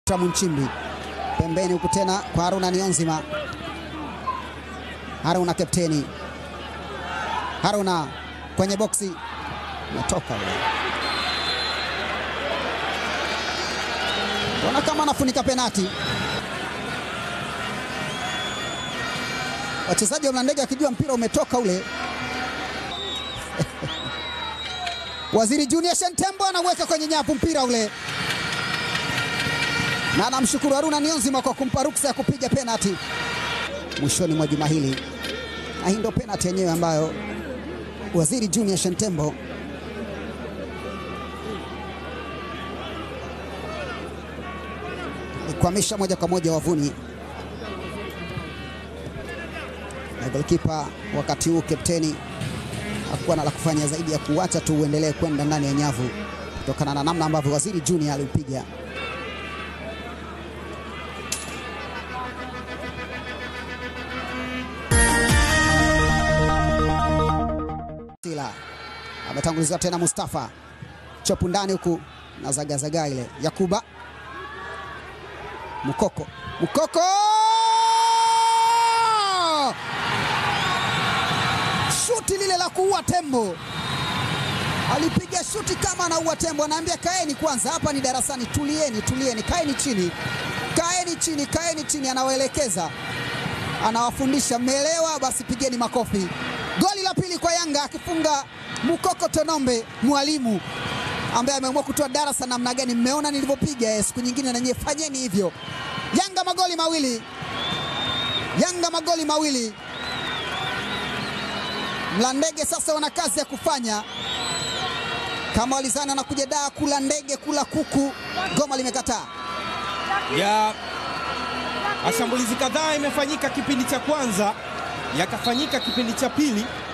Munchimbi pembeni huku tena kwa Haruna Nionzima. Haruna kapteni, Haruna kwenye boksi, umetoka ule, ona kama anafunika penati. Wachezaji wa Mlandege wakijua mpira umetoka ule. Waziri Junior Shentembo anaweka kwenye nyavu mpira ule na anamshukuru Haruna Nionzima kwa kumpa ruksa ya kupiga penati mwishoni mwa juma hili, na hii ndio penati yenyewe ambayo Waziri Junior Shentembo alikwamisha moja kwa moja wavuni, na golkipa wakati huu kapteni hakuwa na la kufanya zaidi ya kuacha tu uendelee kwenda ndani ya nyavu kutokana na namna ambavyo Waziri Junior aliupiga. Sila ametanguliziwa tena, Mustafa chopu ndani huku na zagazaga ile Yakuba Mukoko, Mukoko shuti lile la kuua tembo, alipiga shuti kama anaua tembo. Anaambia kaeni kwanza, hapa ni darasani, tulieni, tulieni, kaeni chini, kaeni chini, kaeni chini. Anawaelekeza, anawafundisha, mmeelewa? Basi pigeni makofi. Goli la pili kwa Yanga akifunga Mukoko Tonombe, mwalimu ambaye ameamua kutoa darasa namna gani. Mmeona nilivyopiga eh, siku nyingine na nyie fanyeni hivyo. Yanga magoli mawili, Yanga magoli mawili. Mlandege sasa wana kazi ya kufanya. Kama walizana na kuja daa kula ndege kula kuku, goma limekataa. ya mashambulizi kadhaa imefanyika kipindi cha kwanza, yakafanyika kipindi cha pili,